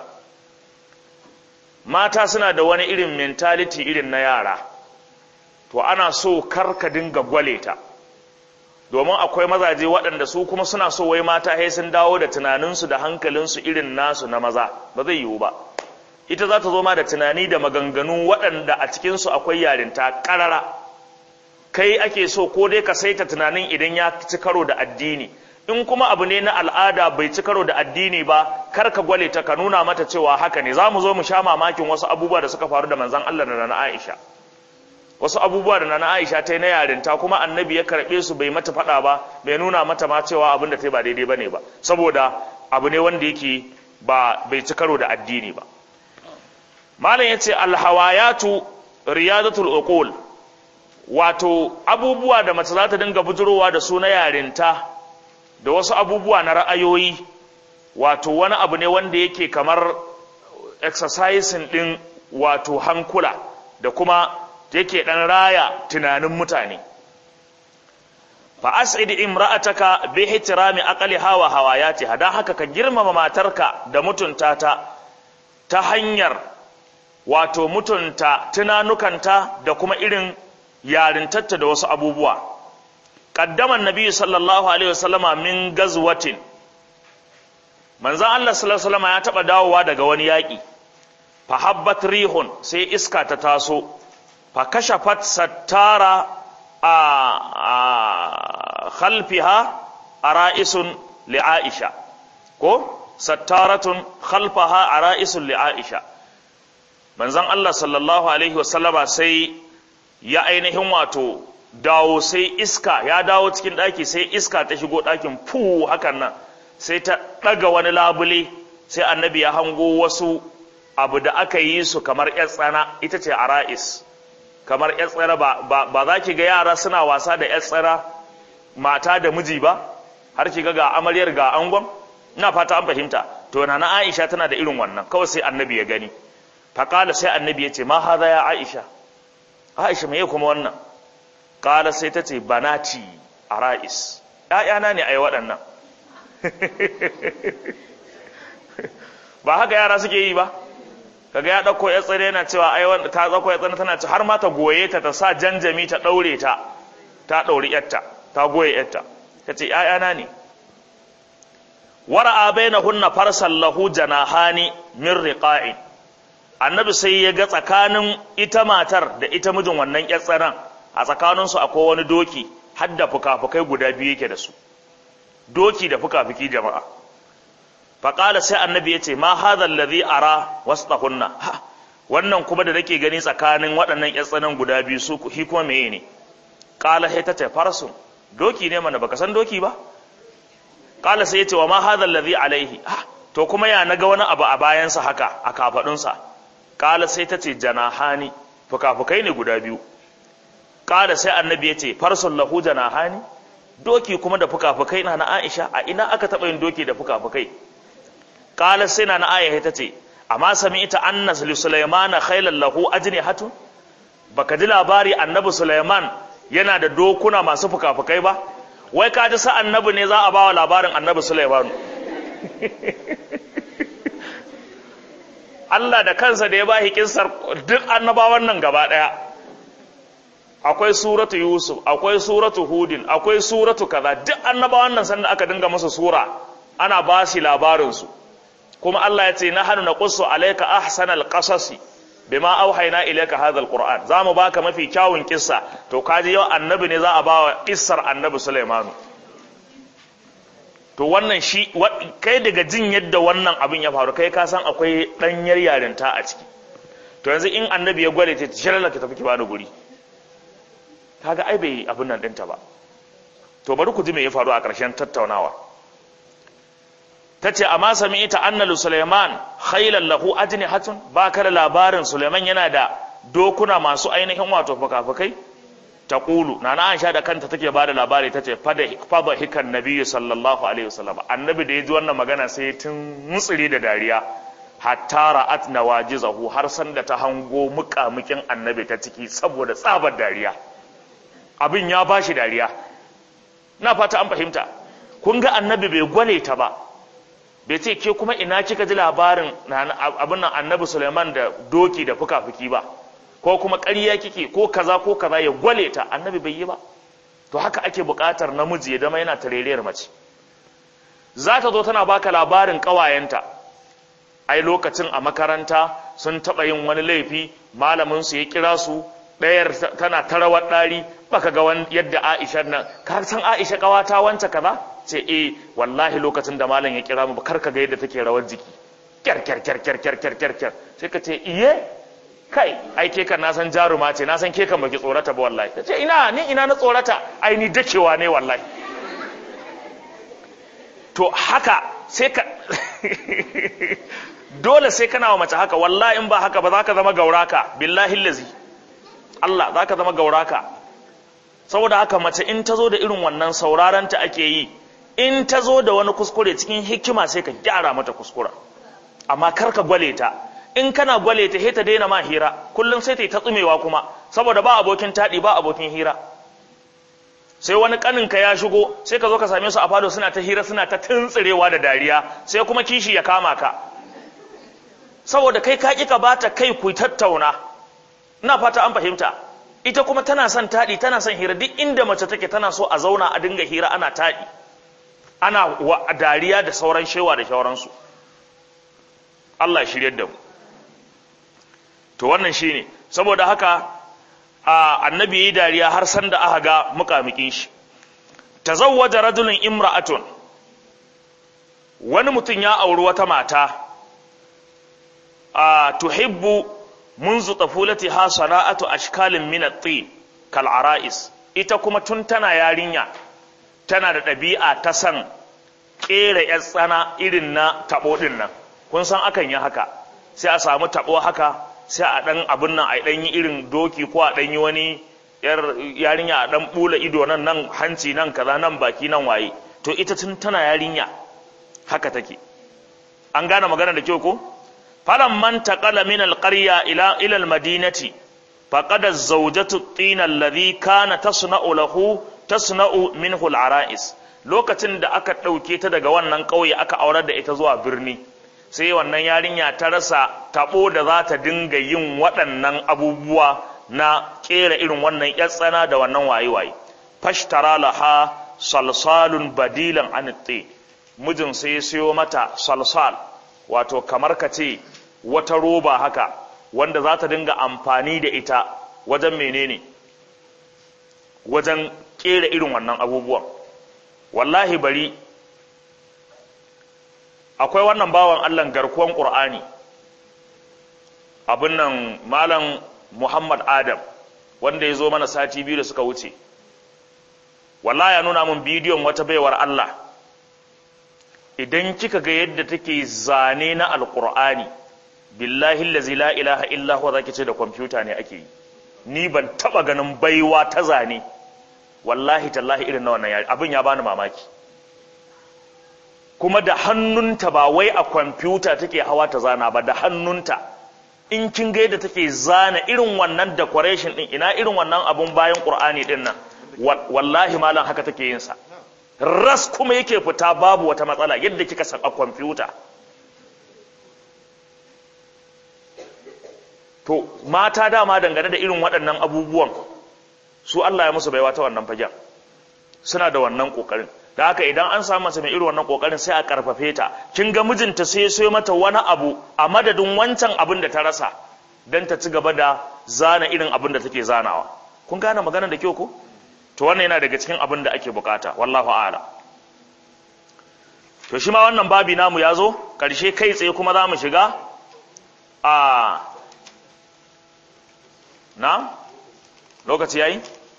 mata suna da wani irin mentality irin na yara to ana so kar ka dinga gwale ta domin akwai mazaje waɗanda su kuma suna so wai mata sai sun dawo da tunaninsu da hankalinsu irin nasu na maza ba zai yiwu ba ita za ta zo ma da tunani da maganganu waɗanda a cikinsu akwai yarinta ƙarara kai ake so ko dai ka saita tunanin idan ya ci karo da addini in kuma abu ne na al'ada bai ci karo da addini ba kar ka gwale ta ka nuna mata cewa haka ne za mu zo mu sha mamakin wasu abubuwa da suka faru da manzon Allah da na Aisha wasu abubuwa da na Aisha ta yi na yarinta kuma annabi ya karɓe su bai mata faɗa ba bai nuna mata ma cewa abin da ta yi ba daidai ba ne ba saboda abu ne wanda yake ba bai ci karo da addini ba malam ya ce alhawayatu riyadatul uqul wato abubuwa da mace za ta dinga bujurowa da su na yarinta da wasu abubuwa na ra'ayoyi wato wani abu ne wanda yake kamar exercising din wato hankula da kuma yake dan raya tunanin mutane fa as'id imra'ataka bi ihtirami aqliha wa hawayatiha dan haka ka girmama matarka da mutunta ta ta hanyar wato mutunta tunanukanta da kuma irin yarintarta da wasu abubuwa qaddaman nabi sallallahu alaihi wasallama min gazwatin manzon Allah sallallahu alaihi wasallama ya taba dawowa daga wani yaki fa habbat rihun sai iska ta taso fa kashafat sattara a khalfiha ara'isun li Aisha ko sattaratun khalfaha ara'isun li Aisha manzon Allah sallallahu alaihi wasallama sai ya ainihin wato dawo sai iska ya dawo cikin ɗaki sai iska ta shigo ɗakin fu hakan nan sai ta ɗaga wani labule sai annabi ya hango wasu abu da aka yi su kamar ‘yar tsana ita ce ara'is kamar ‘yar tsana ba, ba, za ki ga yara suna wasa da ‘yar tsana mata da miji ba har ki ga ga amaryar ga angon ina fata an fahimta to na na aisha tana da irin wannan kawai sai annabi ya gani faƙala sai annabi ya ce ma haza ya aisha aisha me kuma wannan ƙala sai ta ce banati a ra'is ‘ya'yana ne a yi waɗannan ba haka yara suke yi ba kaga ya dauko ya tsare yana cewa ai wanda ta dauko ya tsare tana ce har ma ta goye ta ta sa janjami ta daure ta ta dauri yarta ta goye yarta tace ƴaƴana ne wara'a bainahunna farsal lahu janahani min riqa'in annabi sai ya ga tsakanin ita matar da ita mijin wannan ƴar tsaron a tsakaninsu akwai wani doki har da fuka-fukai guda biyu yake da su doki da fuka-fuki jama'a faƙala sai annabi ya ce ma hadha allazi ara wasṭahunna wannan kuma da nake gani tsakanin waɗannan ƴan tsanan guda biyu su hi kuma meye ne qala sai ta ce farsun doki ne mana baka san doki ba qala sai ya ce wa ma hadha allazi alaihi to kuma ya naga wani abu a bayansa haka a kafadunsa qala sai ta ce janahani fuka-fukai ne guda biyu qala sai annabi ya ce farsun lahu janahani doki kuma da fuka-fukai na na Aisha a ina aka taɓa yin doki da fuka-fukai qala sai na Aisha ta ce amma sami'ta annas li sulaymana khaylan lahu ajnihatun baka ji labari annabi Sulaiman yana da dokuna masu fuka-fukai ba wai ka ji sa annabi ne za a bawa labarin annabi Sulaiman Allah da kansa da ya ba kissar duk annabawan nan gaba daya akwai suratu Yusuf akwai suratu Hudin akwai suratu kaza duk annabawan nan sanda aka dinga masa sura ana ba shi labarin su kuma Allah ya ce nahnu naqussu alayka ahsanal qasasi bima auhayna ilayka hadha alquran zamu baka mafi kyawun kissa to kaji yau annabi ne za a bawa kissar annabi Sulaiman to wannan shi kai daga jin yadda wannan abin ya faru kai ka san akwai danyar yarinta a ciki to yanzu in annabi ya gwale ta shirala ki tafi ki bani guri kaga ai bai abin nan dinta ba to bari ku ji me ya faru a ƙarshen tattaunawa tace amma sami'ta anna sulaiman khaylan lahu ajnihatun ba ka da labarin sulaiman yana da dokuna masu ainihin wato fukafukai taqulu nana aisha da kanta take ba da labari tace fada fada hikan nabiyyu sallallahu alaihi wasallam annabi da ya ji wannan magana sai tun mutsiri da dariya hatta ra'at nawajizahu har san da ta hango muƙamukin annabi ta ciki saboda tsabar dariya abin ya bashi dariya na fata an fahimta kun ga annabi bai gwale ta ba bai ce ke kuma ina kika ji labarin abin nan annabi Suleiman da doki da fuka-fuki ba ko kuma ƙarya kike ko kaza ko kaza ya gwale ta annabi bai yi ba to haka ake buƙatar namiji ya zama yana tareriyar mace za ta zo tana baka labarin ƙawayenta ai lokacin a makaranta sun taɓa yin wani laifi malamin su ya kira su ɗayar tana ta rawar ɗari baka ga yadda Aisha nan ka san Aisha ƙawata wance kaza ce eh wallahi lokacin da malam ya kira mu kar ka ga yadda take rawar jiki kyar kyar kyar kyar kyar kyar kyar kyar sai ka ce iye kai ai ke kan na san jaruma ce na san ke kan baki tsorata ba wallahi ta ce ina ni ina na tsorata ai ni dakewa ne wallahi to haka sai ka dole sai kana wa mace haka wallahi in ba haka ba za ka zama gauraka billahi lazi Allah za ka zama gauraka saboda haka mace in ta zo da irin wannan sauraron ta ake yi in ta zo da wani kuskure cikin hikima sai ka gyara mata kuskura amma kar ka gwale ta in kana gwale ta ta daina ma hira kullum sai ta yi ta tsumewa kuma saboda ba abokin taɗi ba abokin hira sai wani kaninka ya shigo sai ka zo ka same su a fado suna ta hira suna ta tuntsirewa da dariya sai kuma kishi ya kama ka saboda kai ka ƙi ka bata kai ku tattauna ina fata an fahimta ita kuma tana son taɗi tana son hira duk inda mace take tana so a zauna a dinga hira ana taɗi ana wa dariya da sauran shewa da shauransu Allah shiryar da mu to wannan shine saboda haka a annabi yayi dariya har san da aka ga muƙamukin shi tazawwaja rajulun imra'atun wani mutum ya auri wata mata a tuhibbu منذ طفولتها صناعة أشكال من الطين كالعرائس ita kuma tun tana yarinya tana da ɗabi'a ta san ƙera ‘yar tsana irin na taɓo ɗin nan kun san akan yi haka sai a samu taɓo haka sai a ɗan abin nan a ɗan yi irin doki ko a ɗan yi wani yarinya a ɗan ɓula ido nan nan hanci nan kaza nan baki nan waye to ita tun tana yarinya haka take an gane magana da kyau ko فلما انتقل من القرية إلى إلى المدينة فقد الزوجة الطين الذي كان تصنع له تصنع منه العرائس lokacin da aka ɗauke ta daga wannan ƙauye aka aurar da ita zuwa birni sai wannan yarinya ta rasa tabo da za ta dinga yin waɗannan abubuwa na kera irin wannan yatsana da wannan waye-waye fashtara laha salsalun badilan anitti mijin sai ya siyo mata salsal wato kamar ka ce wata roba haka wanda za ta dinga amfani da ita wajen menene wajen kera irin wannan abubuwan wallahi bari akwai wannan bawan Allah garkuwan Qur'ani abin nan malam Muhammad Adam wanda ya zo mana sati biyu da suka wuce wallahi ya nuna min bidiyon wata baiwar Allah idan kika ga yadda take zane na alqur'ani billahi allazi la ilaha illa huwa zaki ce da kwamfuta ne ake yi ni ban taba ganin baiwa ta zane wallahi tallahi irin na wannan yari abin ya bani mamaki kuma da hannunta ba wai a kwamfuta take hawa ta zana ba da hannunta in kin ga yadda take zana irin wannan decoration din ina irin wannan abun bayan qur'ani din nan wallahi malam haka take yin sa ras kuma yake fita babu wata matsala yadda kika san a kwamfuta to mata dama dangane da irin waɗannan abubuwan su Allah ya musu baiwa ta wannan fagen suna da wannan kokarin da haka idan an samu mace mai irin wannan kokarin sai a karfafe ta kin ga mijinta sai sai mata wani abu a madadin wancan abin da ta rasa dan ta ci gaba da zana irin abin da take zanawa kun gane maganar da kyau ko to wannan yana daga cikin abin da ake bukata wallahu a'ala to shi ma wannan babi namu ya zo karshe kai tsaye kuma za mu shiga a na lokaci yayi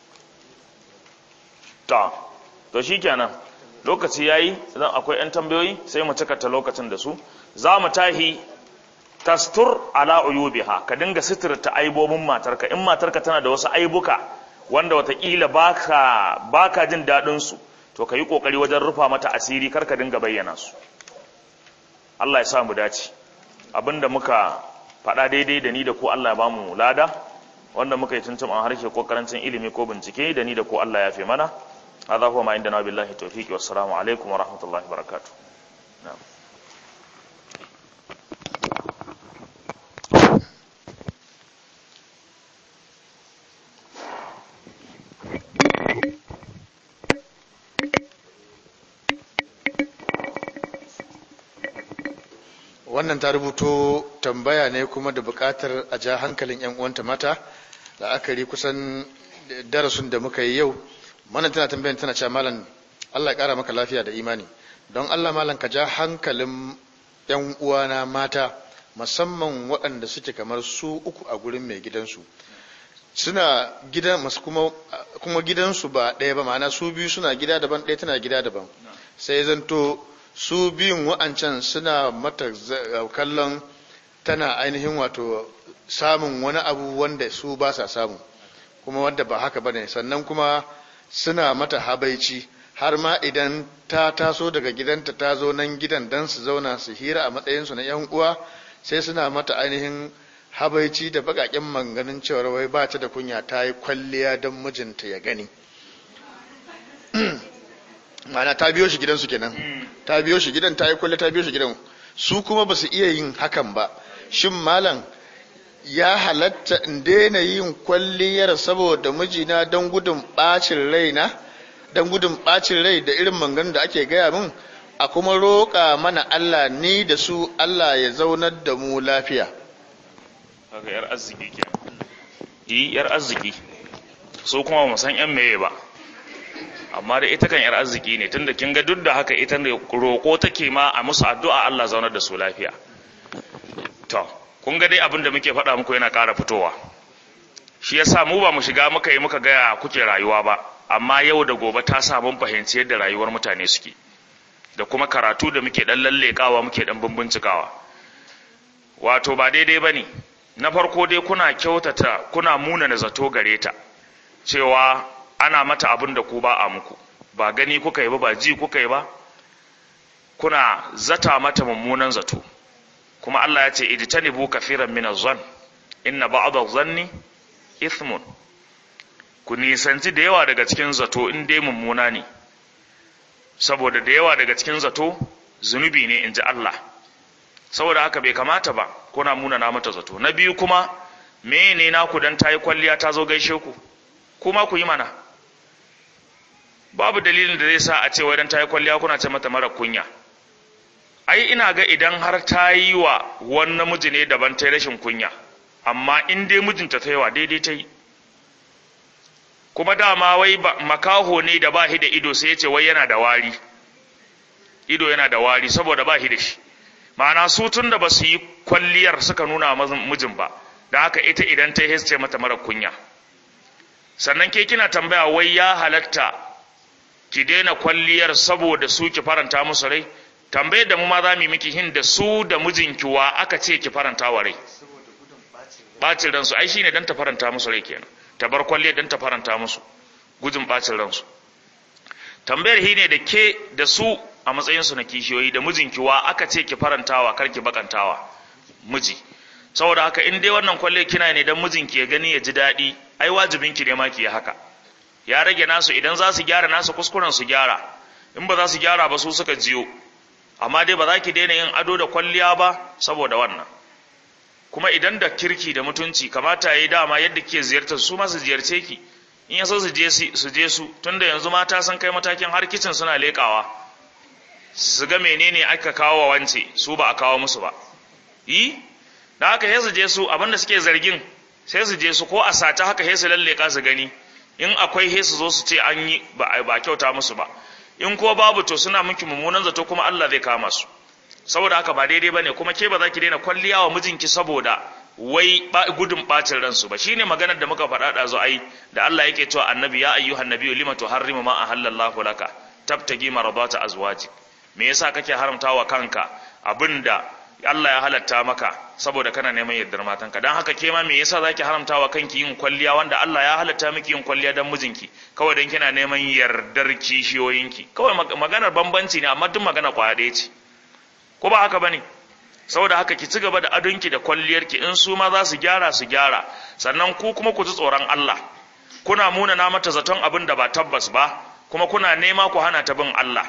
ta to shikenan lokaci yayi idan akwai yan tambayoyi sai mu cika ta lokacin da su za mu tahi tastur ala uyubiha ka dinga sitirta aibobin matarka in matarka tana da wasu aibuka wanda watakila baka baka jin dadin su to ka yi kokari wajen rufa mata asiri kar ka dinga bayyana su Allah ya sa mu dace abinda muka faɗa daidai da ni da ku Allah ya bamu lada wanda muka yi tuntuɓan harshe ko karancin ilimi ko bincike da ni da ko Allah ya fi mana hadha huwa ma indana billahi tawfiqi wassalamu alaikum wa rahmatullahi wa barakatuh wannan ta rubuto tambaya ne kuma da buƙatar a ja hankalin 'yan uwanta mata la'akari kusan darasin da muka yi yau mana tana tambayan tana cewa malam Allah ya ƙara maka lafiya da imani don Allah malam ka ja hankalin 'yan uwana mata musamman waɗanda suke kamar su uku a gurin mai gidansu suna gida masu kuma, kuma gidansu ba ɗaya ba ma'ana su biyu suna gida daban ɗaya tana gida daban sai zanto su biyun wa'ancan suna mata kallon tana ainihin wato samun wani abu wanda su ba sa samu kuma wanda ba haka bane sannan kuma suna mata habaici har ma idan ta taso daga gidanta ta zo nan gidan dan su zauna su hira a matsayinsu na yan uwa sai suna mata ainihin habaici da bakaken manganin cewar wai ba ta da kunya ta yi kwalliya don mijinta ya gani ma'ana ta biyo shi gidansu kenan ta biyo shi gidan ta yi kwalliya ta biyo shi gidan su kuma ba su iya yin hakan ba shin malam ya halatta in daina yin kwalliyar saboda mijina don gudun bacin rai na don gudun bacin rai da irin mangan da ake gaya min a kuma roƙa mana Allah ni da su Allah ya zaunar da mu lafiya kaga yar arziki ke yi yar arziki so kuma ba san yan meye ba amma da ita kan yar arziki ne tunda kin ga duk da haka ita ne roƙo take ma a musu addu'a Allah zaunar da su lafiya to kun ga dai abin da muke faɗa muku yana ƙara fitowa shi yasa mu ba mu shiga muka yi muka gaya kuke rayuwa ba amma yau da gobe ta sa mun fahimci yadda rayuwar mutane suke da kuma karatu da muke dan lallekawa muke dan bincikawa wato ba daidai bane na farko dai kuna kyautata kuna muna na zato gare ta cewa ana mata abin da ku ba a muku ba gani kuka yi ba ba ji kuka yi ba kuna zata mata mummunan zato kuma Allah ya ce ijtanibu kafiran min az-zann inna ba'd az-zanni ithmun ku nisanci da yawa daga cikin zato in dai mummuna ne saboda da yawa daga cikin zato zunubi ne inji Allah saboda haka bai kamata ba kuna muna na mata zato na biyu kuma me ne naku dan ta yi kwalliya ta zo gaishe ku kuma ku yi mana babu dalilin da zai sa a ce wai dan ta yi kwalliya kuna ce mata mara kunya ai ina ga idan har ta yi wa wani namiji ne daban ta yi rashin kunya amma in dai mijinta ta yi wa daidai ta yi kuma dama wai makaho ne da ba shi da ido sai ya ce wai yana da wari ido yana da wari saboda ba shi da shi ma'ana su tun da ba su yi kwalliyar suka nuna mijin ba da haka ita idan ta yi ce mata mara kunya sannan ke kina tambaya wai ya halatta ki daina kwalliyar saboda su ki faranta musu rai tambayar da mu ma za mu yi miki hin da su da mijinki wa aka ce ki faranta wa rai bacin ransu ai shine dan ta faranta musu rai kenan ta bar kwalliyar dan ta faranta musu gudun bacin ransu tambayar hi ne da ke da su a matsayinsu na kishiyoyi da mijinki wa aka ce ki farantawa kar ki bakantawa miji saboda haka in dai wannan kwalle kina ne dan mijinki ya gani ya ji daɗi ai wajibinki ne ma ki yi haka ya rage nasu idan za su gyara nasu kuskuren su gyara in ba za su gyara ba su suka jiyo amma dai ba za ki daina yin ado da kwalliya ba saboda wannan kuma idan da kirki da mutunci kamata ya yi dama yadda ke ziyartar su ma su ziyarce ki in ya so su je su je su tunda yanzu mata sun kai matakin har kicin suna leƙawa su ga menene aka kawo wa wance su ba a kawo musu ba yi da haka sai su je su abinda suke zargin sai su je su ko a sace haka sai su lalleka su gani in akwai sai su zo su ce an yi ba ba kyauta musu ba in ko babu to suna miki mummunan zato kuma Allah zai kama su saboda haka ba daidai bane kuma ke ba za ki daina kwalliya wa mijinki saboda wai gudun bacin ransu ba shine maganar da muka faɗa da zo ai da Allah yake cewa annabi ya ayyuhan nabiyyu lima tuharrimu ma ahallallahu laka tabtagi maradata azwajik me yasa kake haramtawa kanka abinda Allah ya halatta maka saboda kana neman yardar matanka dan haka ke ma me yasa zaki haramtawa kanki yin kwalliya wanda Allah ya halatta miki yin kwalliya dan mijinki kawai dan kina neman yardar kishiyoyinki kawai maganar bambanci ne amma duk magana kwaya ɗaya ce ko ba haka bane saboda haka ki ci gaba da adonki da kwalliyarki in su ma za su gyara su gyara sannan ku kuma ku ji tsoron Allah kuna muna na mata zaton abin da ba tabbas ba kuma kuna nema ku hana ta bin Allah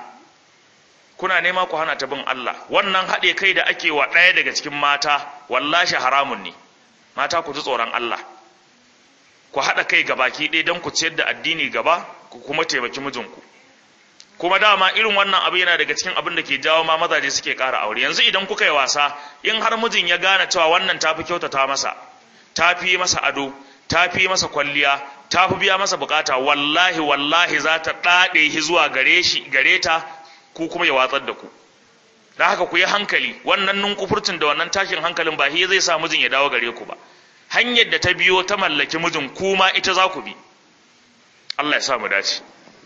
kuna nema ku hana ta bin Allah wannan haɗe kai da ake wa ɗaya daga cikin mata wallashi haramun ne mata ku ji tsoron Allah ku haɗa kai ga baki ɗaya don ku ciyar da addini gaba ku kuma taimaki mijinku kuma dama irin wannan abu yana daga cikin abin da ke jawo ma mazaje suke ƙara aure yanzu idan kuka yi wasa in har mijin ya gane cewa wannan tafi kyautata masa tafi masa ado tafi masa kwalliya tafi biya masa bukata wallahi wallahi za ta ɗaɗe shi zuwa gare shi gare ta ku kuma ya watsar da ku da haka ku yi hankali wannan nunkufurcin da wannan tashin hankalin ba shi zai sa mijin ya dawo gare ku ba hanyar da ta biyo ta mallaki mijin kuma ita za ku bi Allah ya sa mu dace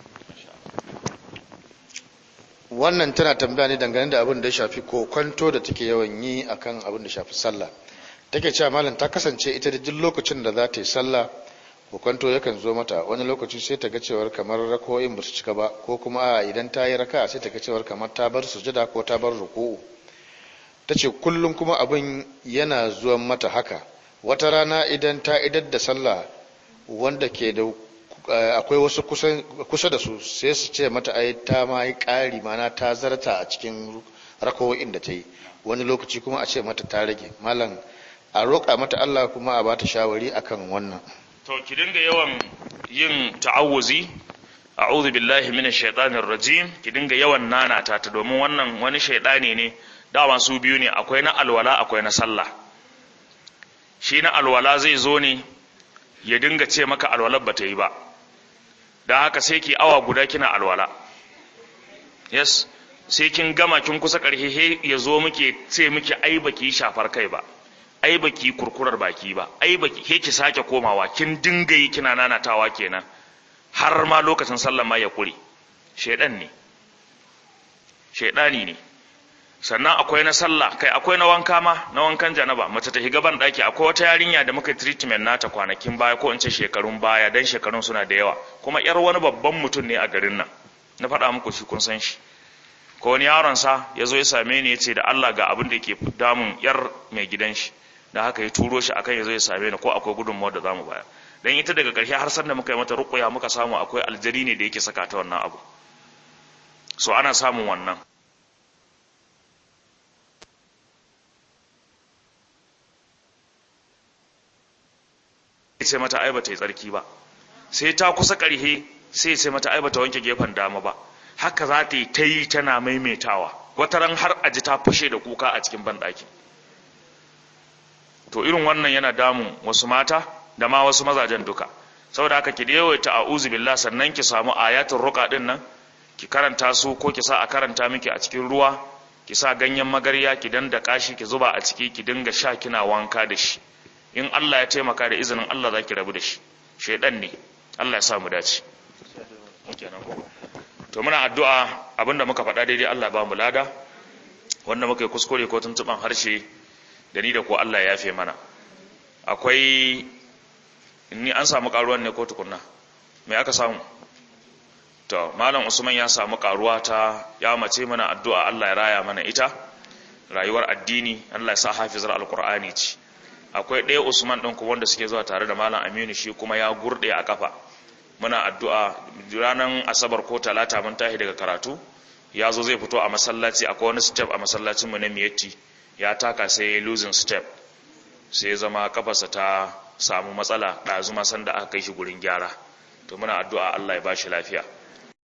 wannan tana tambaya ne dangane da abin da ya shafi ko kwanto da take yawan yi akan abin da shafi sallah take cewa malam ta kasance ita da duk lokacin da za ta yi sallah ko kwanto yakan zo mata wani lokaci sai ta ga cewar kamar rako'in ba su cika ba ko kuma idan ta yi raka sai ta ga cewar kamar ta bar sujada ko ta bar ruku'u ta ce kullum kuma abin yana zuwan mata haka wata rana idan ta idar da sallah wanda ke da akwai wasu kusa da su sai su ce mata ai ta ma yi ƙari mana ta zarta a cikin rakawo'in da ta yi wani lokaci kuma a ce mata ta rage malam a roƙa mata Allah kuma a bata shawari akan wannan to ki dinga yawan yin ta'awuzi a'udhu billahi minash shaitanir rajim ki dinga yawan nanata ta domin wannan wani shaidani ne dama su biyu ne akwai na alwala akwai na sallah shi na alwala zai zo ne ya dinga ce maka alwalar ba ta yi ba da haka sai ki awa guda kina alwala yes sai kin gama kin kusa ƙarshe he ya zo muke ce muke ai baki shafar kai ba ai baki kurkurar baki ba ai baki he ki sake komawa kin dinga yi kina nanatawa kenan har ma lokacin sallah ma ya kure shedan ne shedani ne sannan akwai na sallah kai akwai na wanka ma na wankan janaba mace ta higa ban daki akwai wata yarinya da muka treatment nata kwanakin baya ko in ce shekarun baya dan shekarun suna da yawa kuma yar wani babban mutum ne a garin nan na faɗa muku shi kun san shi ko wani yaron sa ya zo ya same ni ya ce da Allah ga abin da yake damun yar mai gidan shi da haka ya turo shi akan ya zo ya same ni ko akwai gudunmawar da zamu bayar dan ita daga ƙarshe har sanda muka yi mata ruqya muka samu akwai aljari ne da yake saka ta wannan abu so ana samun wannan ce mata ai bata yi tsarki ba sai ta kusa ƙarhe sai ce mata ai bata wanke gefen dama ba haka za ta yi ta yi tana maimaitawa wata ran har a ji ta fashe da kuka a cikin banɗaki to irin wannan yana damun wasu mata da ma wasu mazajen duka saboda haka ki yawaita a'udhu billah sannan ki samu ayatul ruqa din nan ki karanta su ko ki sa a karanta miki a cikin ruwa ki sa ganyen magarya ki dandaka shi ki zuba a ciki ki dinga sha kina wanka da shi in Allah ya taimaka da izinin Allah zaki rabu da shi shedan ne Allah ya sa mu dace to muna addu'a abinda muka faɗa daidai Allah ba mu lada wanda muka yi kuskure ko tuntuban harshe da ni da ko Allah ya yafe mana akwai ni an samu karuwan ne ko tukunna me aka samu to malam usman ya samu karuwa ta ya mace mana addu'a Allah ya raya mana ita rayuwar addini Allah ya sa hafizar alqur'ani ce akwai ɗaya usman ɗin kuma wanda suke zuwa tare da malam aminu shi kuma ya gurde a kafa muna addu'a ranar asabar ko talata mun tashi daga karatu ya zo zai fito a masallaci akwai wani step a masallacinmu na miyatti ya taka sai ya losing step sai zama kafarsa ta samu matsala ɗazu masan da aka kai shi gurin gyara to muna addu'a Allah ya bashi lafiya